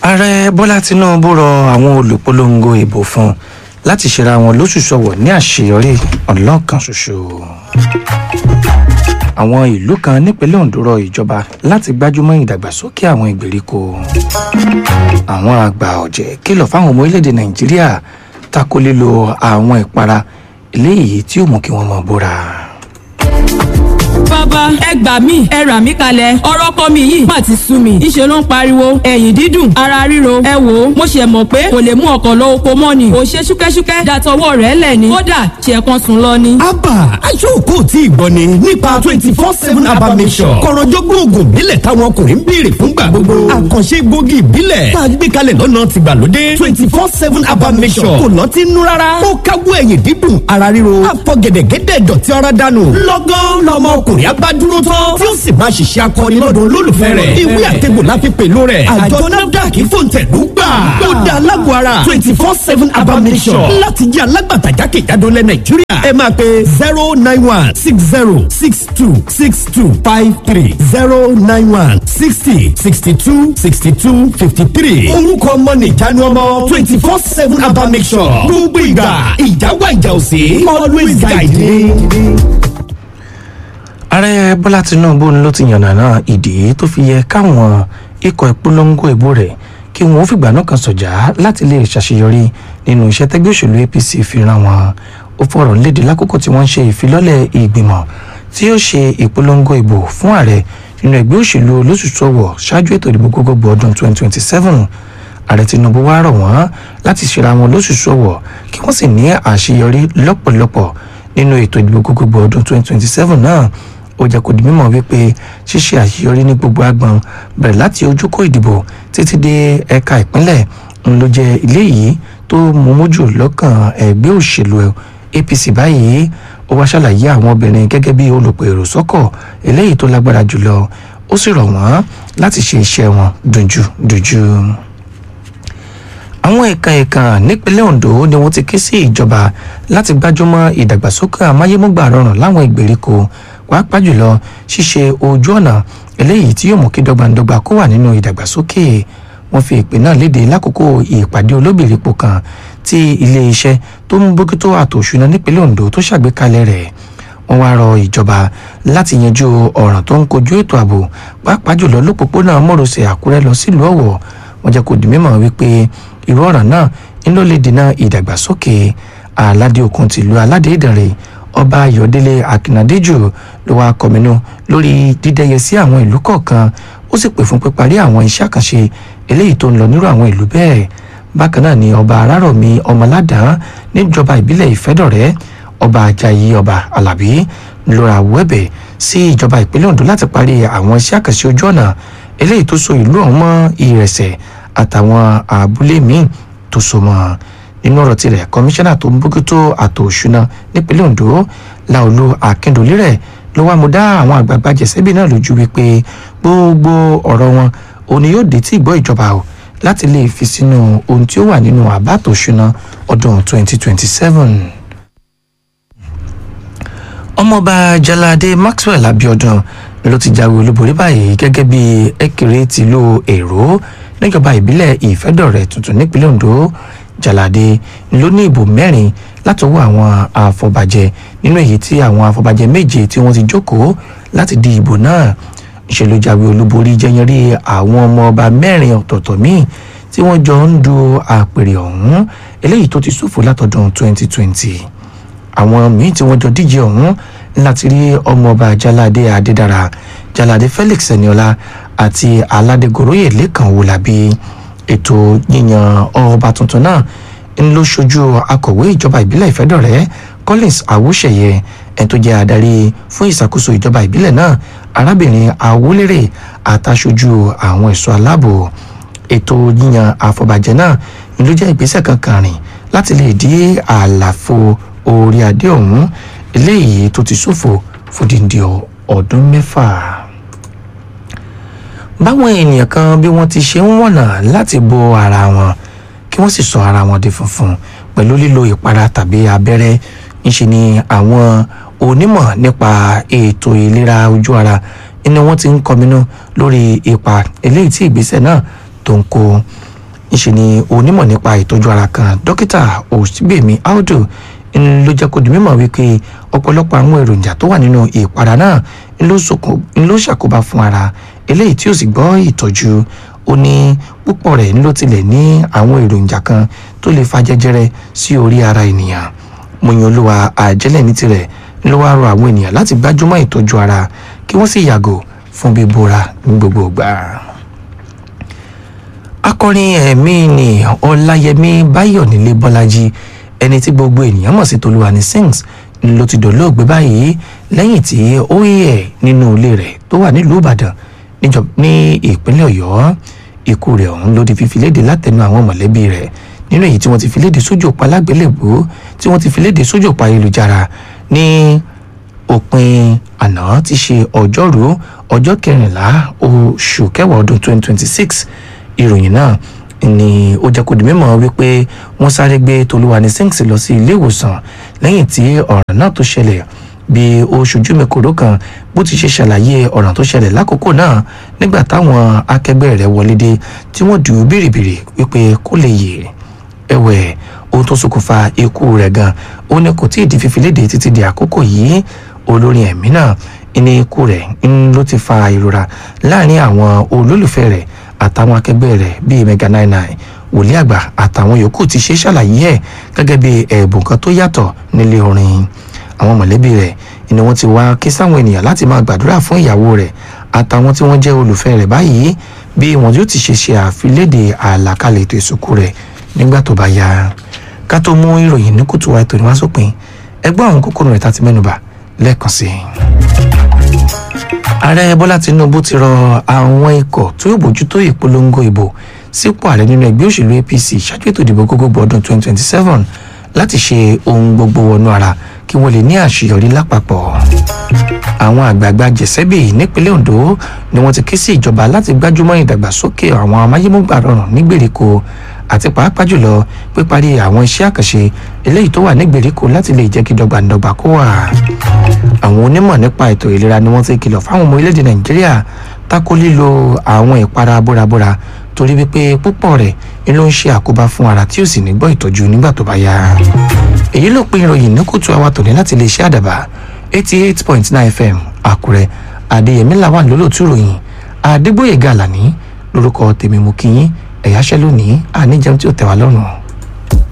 ààrẹ bọ́lá tinubu rọ àwọn olùpolongo ìbò fún láti ṣera wọn lóṣù ṣọwọ̀ ní àṣeyọrí ọlọ́kan ṣoṣo àwọn ìlú kan nípínlẹ̀ ondo rọ ìjọba láti gbájúmọ́ ìdàgbàsókè àwọn ìgbèríko àwọn àgbà ọ̀jẹ̀ kìlọ̀ fáwọn ọmọ orílẹ̀-èdè nàìjíríà tako lílo àwọn ìpara eléyìí tí ó mú kí wọ́n mọ̀ bóra bàbá ẹ gbà mí ẹ rà mí kalẹ̀ ọ̀rọ̀ kọ́ mi yìí má ti sú mi ìṣe ló ń pariwo ẹ̀yìn dídùn ara ríro ẹ wò ó mo ṣe mọ̀ pé kò lè mú ọkọ̀ lọ oko mọ́ ni ò ṣe ṣúkẹ́ṣúkẹ́ dàtọwọ́ rẹ̀ lẹ̀ ni kódà ṣe kan sùn lọ ni. abba aṣọ́kò tí ìgbọ́ ni nípa twenty four seven abba mission kọ̀rọ̀jọ́gbọ́n oògùn ìbílẹ̀ táwọn ọkùnrin ń béèrè fúngbà gbogbo àkànṣe gbòógì ìbílẹ̀ tá a gbé kalẹ̀ lọ́nà tìgbàlódé twenty four seven abba mission kò lọ́tí nú rárá ó káwọ́ ẹ̀yìn dídùn ara ríro àfọ̀gẹ̀dẹ̀gẹ̀dẹ̀ dọ̀tí ara dànù lọ́gán lọ́mọ ọkùnrin agbádúró tán tí ó sì máa ṣiṣẹ́ akọni lọ́dọ̀ olólùfẹ́ rẹ̀ ìwé àtẹ̀gbò la fi pèlú rẹ̀ àjọ nafdac fòǹtẹ̀lú gbà ó da alágbó ara twenty four seven abamisọ̀ láti jẹ́ alágbàtà jákèjádò lẹ̀ nàìjíríà ẹ máa pe zero nine one six zero six two six two five three zero nine one sixty sixty two sixty two fifty three orúkọ ọmọ nìjánu ọmọ twenty four seven abamisọ̀ gbogbo ìgbà ìjáwá ìjà òsè always guide me ààrẹ bọ́lá tinubu ló ti yànnàná ìdí tó fi yẹ káwọn ikọ̀ ìpolongo ìbò rẹ̀ kí wọ́n fìgbà náà kan sọ̀jà láti lè ṣàṣeyọrí nínú iṣẹ́ tẹ́gbẹ́ òṣèlú apc fi ran wọn ó fọ̀rọ̀ léde lákòókò tí wọ́n ń ṣe ìfilọ́lẹ̀ ìgbìmọ̀ tí ó ṣe ìpolongo ìbò fún ààrẹ nínú ẹgbẹ́ òṣèlú olóṣùṣọ́wọ̀ ṣáájú ètò ìdìbò gbogbogbò ọdún 2027 ààrẹ tinubu wá rọ̀ wọ́n láti ṣera wọn lóṣùṣọ́wọ̀ kí wọ́n sì ní àṣeyọrí lọ́pọ̀lọpọ̀ nínú ètò ìdìbò gbogbogbò ọdún 2027 náà ó jẹ́ kó di mímọ̀ wípé ṣíṣe àṣeyọrí ní gbogbo agbọn bẹ̀rẹ̀ láti ojúkó ìdìbò títí dé ẹ̀ka ìpínlẹ̀ ń ló jẹ́ ilé yìí tó mú mójú lọ́kàn ẹgbẹ́ òṣèlú apc báyìí ó wá ṣàlàyé àwọn obìnrin gẹ́gẹ́ bí olùpèrò sọ́kọ̀ eléyìí tó lágbára jùlọ ó sì rọ̀ wọ́n láti ṣe iṣẹ́ wọn dùnjú dùnjú àwọn ẹ̀ka ẹ̀ka nípínlẹ̀ ondo ni wọ́n ti ké sí ìjọba láti gbájúmọ́ ìdàgbàsókè amáyémúgbà rọrùn láwọn ìgbèríko pàápàá jùlọ ṣíṣe ojú ọ̀nà eléyìí tí yóò mú kí dọ́gbandọ́gba kó wà nínú ìdàgbàsókè wọ́n fi ìpè náà léde lákòókò ìpàdé olóbìrípo kan tí iléeṣẹ́ tó ń bójútó àtò òṣùná nípínlẹ̀ ondo tó ṣàgbékalẹ̀ rẹ̀ wọ́n wá rọ ìjọba láti yanjú ọ̀ràn tó ń kojú ètò ààbò pàápàá jùlọ lópòpónà mọ́rọ̀sẹ̀ àkúrẹ́ lọ sílùú ọ̀wọ̀ wọ́n jẹ́ kó di mímọ̀ wípé irú ọ̀ràn náà ń ló lè dènà ìdàgbàsókè aládé òkun tìlú aládé ìdànrè ọba ayọ̀délé akínadéjù ló wá kọminú lórí dídẹ́yẹ sí àwọn ìlú kọ̀ọ̀kan ó sì pè fún píparí àwọn iṣẹ́ àkànṣe eléyìí tó ń lọ nírú àwọn ìlú bẹ́ẹ̀ bákan náà ni ọba arárọ̀mí ọmọládàá níjọba ìbílẹ̀ ìfẹ́dọ̀rẹ́ ọba ajayi ọba alábí lóra wẹ́bẹ̀ sí ìjọba ìpínlẹ̀ ondo láti parí àwọn iṣẹ́ àkànṣe ojú ọ̀nà eléyìí tó so ìlú ọ̀hún mọ́ ìrẹsẹ̀ àtàwọn àbúlé míì tó so mọ́ nínú ọ̀rọ̀ tirẹ̀ kọmíṣánná tó ń bójútó àtò òṣùná nípínlẹ̀ ondo láolú akíndòlé rẹ̀ ló wá mú dá àwọn àgbààgbà jẹ̀sẹ́bì náà lójú wípé gbogbo ọ̀rọ̀ wọn òní yóò dé tí ìgbọ́ ìjọba o láti lè fi sínú ohun tí ó wà nínú àbá àtò òṣùná ọdún 2027 ọmọọba jalade maxwell abiodun ló ti jáwé olúborí báyìí gẹ́gẹ́ bí ẹ̀kẹ́rẹ́ tìlú èrò níjọba ìbílẹ̀ ìfẹ́dọ̀rẹ́ tuntun nípínlẹ̀ ondo jalade ló ní ìbò mẹ́rin látọwọ́ àwọn afọbajẹ nínú èyí tí àwọn afọbajẹ méje tí wọ́n ti jókòó láti di ìbò náà ìṣèlú jáwé olúborí jẹyẹrí àwọn ọmọ ọba mẹ́rin ọ̀tọ̀ọ̀tọ̀ míì tí wọ́n jọ ń du àpèrè ọ̀hún eléyìí tó ti ṣòfò látọdún 2020 àwọn míì tí wọ́n jọ díje ọ̀hún láti rí ọmọọba jalade adédára jalade felix eniola àti aládégoroyè lẹ́kàn wòlábí ètò yíyan ọba tuntun náà ń lọ ṣojú akọ̀wé ìjọba ìbílẹ̀ ìfẹ́dọ̀rẹ́ collins awúṣẹ̀yẹ ẹ̀ tó jẹ́ adarí fún ìṣàkóso ìjọba ìbílẹ̀ náà arábìnrin awúlérè àtàṣojú àwọn ẹ̀ṣọ́ aláàbò ètò yíyan àfọ̀bàjẹ́ náà ń ló jẹ́ ìgbésẹ̀ kankan rìn láti lè dí àlàfo orí adé ọ̀hún eléyìí tó ti ṣòfò fòdìndì ọdún mẹ́fà báwọn ènìyàn kan bí wọ́n ti ṣe ń wọ̀nà láti bo ara wọn kí wọ́n sì sọ ara wọn di funfun pẹ̀lú lílo ìpara tàbí abẹ́rẹ́ ńṣe ni àwọn onímọ̀ nípa ètò ìlera ojú ara ni wọ́n ti ń kọminú lórí ipa eléyìí tí ìgbésẹ̀ náà tó ń kó ńṣe ni onímọ̀ nípa ìtọ́jú ara kan dókítà òsínbèmí audu ń ló jẹ́ kó di mímọ̀ wípé ọ̀pọ̀lọpọ̀ àwọn èròjà tó wà nínú ìpara náà ń ló ṣokùn- ń ló ṣàkóbá fún ara eléyìí tí ó sì gbọ́ ìtọ́jú ó ní púpọ̀ rẹ̀ ń ló tilẹ̀ ní àwọn èròjà kan tó lè fa jẹjẹrẹ sí orí ara ènìyàn mọ̀yìn olúwa àjẹlẹ̀ ní tirẹ̀ ń ló wá rọ àwọn ènìyàn láti gbájúmọ́ ìtọ́jú ara kí wọ́n sì yàgò fún bíbóra ní gbogbo ìgbà akọrin ẹ̀mí ni ọláyẹmí báyọ̀nílé bọ́lájí ẹni tí gbogbo ènìyàn mọ̀ sí tolúwani sings ló ti dolóògbé báyìí lẹ́yìn tí ó yẹ̀ nínú ilé rẹ̀ tó wà nílùú ìbàdàn níjọ- ní ìpínlẹ̀ ọ̀yọ́ ikú rẹ̀ ọ̀hún ló di fífi léde látẹnu àwọn mọ̀lẹ́bí rẹ̀ nínú èyí tí wọ́n ti fi léde sójú òpó alágbélébùú tí wọ́n ti fi léde sójú òpó ayélujára ní òpin àná ti ṣe ọjọ́rú ọjọ́ kẹrìnlá oṣù kẹwàá ọdún 2026 ìròyìn náà ni ó jẹ́ kó di mímọ̀ wípé wọ́n sáré gbé tolúwani sings lọ sí ilé ìwòsàn lẹ́yìn tí ọ̀ràn náà tó ṣẹlẹ̀ bí ó ṣojú mi kòró kan bó ti ṣe ṣàlàyé ọ̀ràn tó ṣẹlẹ̀ lákòókò náà nígbà táwọn akẹgbẹ́ rẹ̀ wọlé dé tí wọ́n dùn ún bìrìbìrì wípé kó lè yè ẹ̀wẹ̀ ohun tó ṣokùnfà ikú rẹ̀ gan ó ní kò tí ì di fífi léde títí di àkókò yìí olórin ẹ̀mí náà ní ikú rẹ̀ ń ló ti fa ìrora láàrin àwọn olólùfẹ́ rẹ̀ àtàwọn akẹgbẹ́ rẹ̀ bíi mega nine nine wòlíì àgbà àtàwọn yòókù ti ṣe ṣàlàyé ẹ̀ gẹ́gẹ́ bí ẹ̀bùn kan tó yàtọ̀ nílé orin àwọn mọ̀lẹ́bí rẹ̀ ni wọ́n ti wá ké sáwọn ènìyàn láti máa gbàdúrà fún ìyàwó rẹ̀ àtàwọn tí wọ́n jẹ́ olùfẹ́ rẹ̀ báyìí bí wọn yóò ti ṣe ṣe àfilédè àlàkalẹ̀ ètò ìsìnkú rẹ̀ nígbà tó bá yá ká tó mú ìròyìn ní kùtù wa ètò ìwá sópin ẹgbẹ́ àwọn kókó rẹ̀ tá ti mẹ́nubà lẹ́ẹ̀kan sí i. ààrẹ bọ́lá tinubu ti rọ àwọn ikọ̀ tó yóò bójútó ìpolongo ìbò sípò ààrẹ nínú ẹgbẹ́ òṣèlú apc ṣáájú ètò ìdìbò gbogbogbò ọdún 2027 láti ṣe ohun gbogbo wọnú ara kí wọ́n lè ní àṣeyọrí lápapọ̀ àwọn àgbààgbà jẹ̀sẹ́bì nípínlẹ̀ ondo ni wọ́n ti ké sí ìjọba láti gbájúmọ́ ìdàgbàsókè àwọn amáyémúgbà rọrùn ní gbèríko àti pàápàá jùlọ píparí àwọn iṣẹ́ àkànṣe eléyìí tó wà ní gbèríko láti lè jẹ́ kí dọ́gbandọ́gba kó wà. àwọn onímọ̀ nípa ètò ìlera ni wọ́n ti kìlọ̀ fáwọn ọmọ orílẹ̀-èdè nàìjíríà tako lílo àwọn ìpara bórabóra torí wípé púpọ̀ rẹ̀ ni ló ń ṣe àkóbá fún ara tí ó sì ní gbọ́ ìtọ́jú nígbà tó bá yá. èyí ló pín ìròyìn ní kùtù àwa tòní láti lè ṣe àdàbà eighty eight point nine fm àkúrẹ́ adéyẹmí làwọn lólótú ròyìn adégbòye gàlàní lórúkọ tèmi mú kí yín ẹ̀yáṣẹ́ lónìí àníjẹun tí ó tẹ̀ wá lọ́rùn.